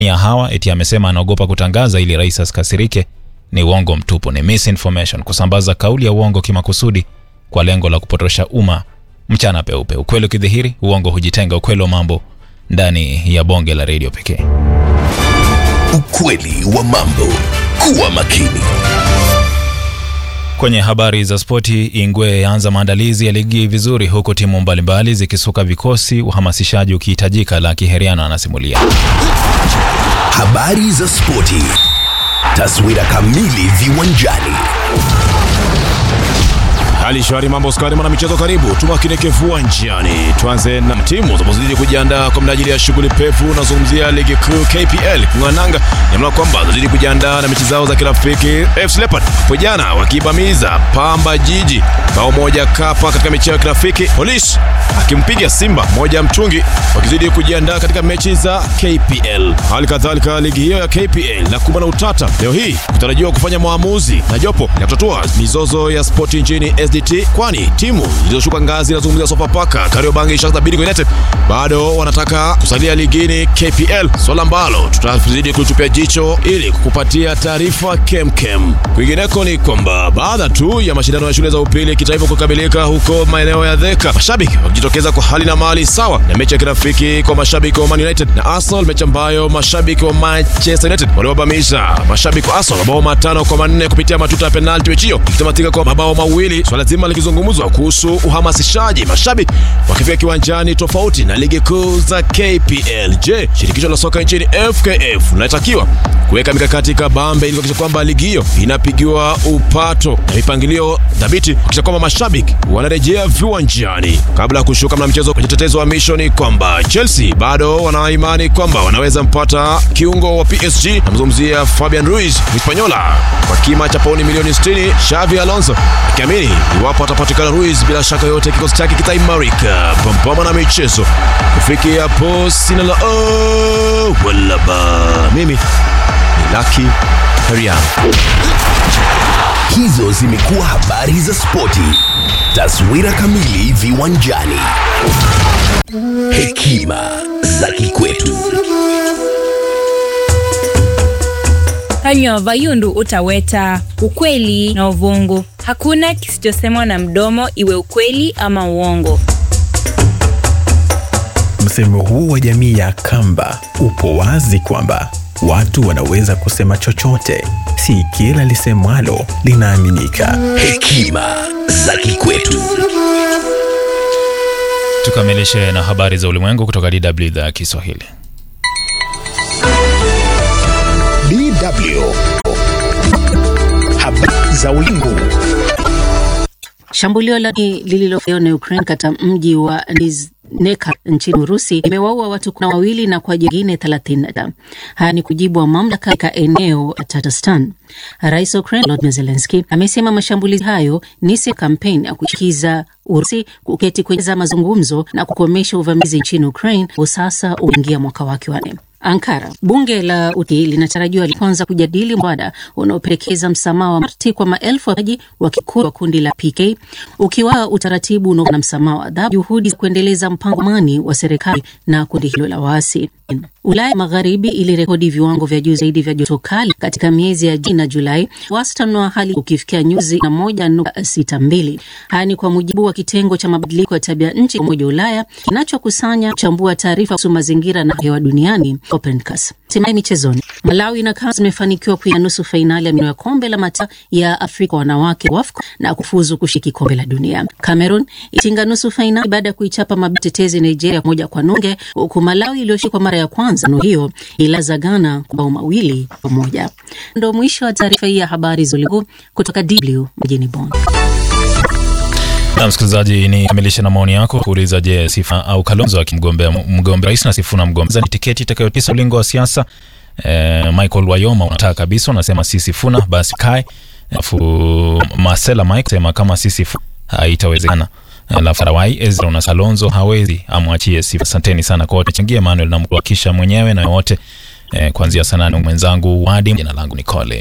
ya hawa eti amesema anaogopa kutangaza ili rais asikasirike ni uongo mtupu, ni misinformation, kusambaza kauli ya uongo kimakusudi kwa lengo la kupotosha umma mchana peupe. Ukweli ukidhihiri, uongo hujitenga. Ukweli wa mambo ndani ya bonge la redio pekee. Ukweli wa mambo. Kuwa makini. Kwenye habari za spoti, Ingwe yaanza maandalizi ya ligi vizuri, huku timu mbalimbali zikisuka vikosi, uhamasishaji ukihitajika. La Kiheriano anasimulia. Habari za spoti. Taswira kamili viwanjani. Hali shwari, mambo skari, mwana michezo, karibu tumakinike viwanjani. Tuanze na timu zinazozidi kujiandaa kwa minajili ya shughuli pevu. Nazungumzia ligi kuu KPL kung'ananga, nyamla kwamba zinazidi kujiandaa na mechi zao za kirafiki. FC Leopard hapo jana wakibamiza Pamba Jiji bao moja kapa katika mechi yao ya kirafiki. Polisi akimpiga Simba moja mtungi, wakizidi kujiandaa katika mechi za KPL. Hali kadhalika ligi hiyo ya KPL na kumbana na utata leo hii kutarajiwa kufanya maamuzi na jopo la kutatua mizozo ya spoti nchini SDT, kwani timu zilizoshuka ngazi inazungumzia Sofapaka, Kariobangi, Sharks Bidco United bado wanataka kusalia ligini KPL, swala ambalo tutazidi kulitupia jicho ili kukupatia taarifa kemkem. Kwingineko ni kwamba baada tu ya mashindano ya shule za upili kitaifa kukamilika huko maeneo ya Dheka, mashabiki wakijitokeza kwa hali na mali sawa na mechi ya kirafiki kwa mashabiki wa Man United na Arsenal, mechi ambayo mashabiki wa Manchester United waliwabamisha mashabiki wa Arsenal mabao matano kwa manne kupitia matuta ya penalti, mechi hiyo ikitamatika kwa mabao mawili, swala zima likizungumzwa kuhusu uhamasishaji, mashabiki wakifika kiwanjani tofauti na ligi kuu za KPL. Je, shirikisho la soka nchini FKF linatakiwa kuweka mikakati kabambe ili kuhakikisha kwamba ligi hiyo inapigiwa upato na mipangilio thabiti kuhakikisha kwamba mashabiki wanarejea viwanjani kabla ya kushuka mna mchezo kwenye tetezo wa misho ni kwamba Chelsea bado wana imani kwamba wanaweza mpata kiungo wa PSG namzungumzia Fabian Ruiz Hispanyola kwa kima cha pauni milioni 60 Xavi Alonso akiamini iwapo atapatikana Ruiz bila shaka yote kikosi chake kitaimarika pambana na michezo kufikia hapo sina la oh, wala ba mimi ni Lucky Heriano Hizo zimekuwa habari za spoti. Taswira kamili viwanjani. Hekima za kikwetu. Kanywa vayundu utaweta ukweli na uvungu. Hakuna kisichosemwa na mdomo, iwe ukweli ama uongo. Msemo huu wa jamii ya Kamba upo wazi kwamba watu wanaweza kusema chochote, si kila lisemwalo linaaminika. Hekima za kikwetu. Tukamilishe na habari za ulimwengu kutoka DW idhaa ya Kiswahili. DW. Habari za ulimwengu. Shambulio la lililofanywa na Ukraine katika mji wa Nizhny nchini Urusi imewaua watu kumi na wawili na kwa jingine 30. Haya ni kujibu wa mamlaka katika eneo la Tatarstan. Rais wa Ukraine Volodymyr Zelensky amesema mashambulizi hayo ni sehemu ya kampeni ya kushinikiza Urusi kuketi kwenye mazungumzo na kukomesha uvamizi nchini Ukraine, sasa uingia mwaka wake wa nne. Ankara. Bunge la Uturuki linatarajiwa kwanza kujadili mswada unaopendekeza msamaha wa marti kwa maelfu ya waji wa kikundi wa kundi la PK, ukiwa utaratibu unao na msamaha wa adhabu, juhudi za kuendeleza mpango amani wa serikali na kundi hilo la waasi. Ulaya Magharibi ilirekodi viwango vya juu zaidi vya joto kali katika miezi ya Juni na Julai, wastani wa hali ukifikia nyuzi na moja nukta sita mbili. Haya ni kwa mujibu wa kitengo cha mabadiliko ya tabia nchi Umoja wa Ulaya kinachokusanya kuchambua taarifa kuhusu mazingira na hewa duniani Copernicus. Hatimaye michezoni, Malawi na Kenya zimefanikiwa kuingia nusu fainali ya kombe la mata ya Afrika wanawake WAFCON na kufuzu kushiriki kombe la dunia. Cameroon itinga nusu fainali baada ya kuichapa matetezi Nigeria moja kwa nunge, huku Malawi iliyoshiriki kwa mara ya kwanza no hiyo ilaza Ghana kwa bao mawili kwa moja. Ndo mwisho wa taarifa hii ya habari za ulimwengu kutoka DW mjini Bonn. Na msikilizaji, ni kamilisha na maoni yako kuuliza, je, Sifa au Kalonzo akimgombea mgombea rais na Sifuna mgombea ni tiketi itakayotisa ulingo wa siasa? Eh, Michael Wayoma unataka kabisa, unasema si Sifuna basi kae. Alafu Marcela Mike sema kama si Sifuna haitawezekana. Alafu Rawai Ezra una Kalonzo hawezi, amwachie Sifa. Asanteni sana kwa wote changia, Emmanuel namkuhakisha mwenyewe na wote eh, kuanzia sana mwenzangu Wadi, jina langu ni Kole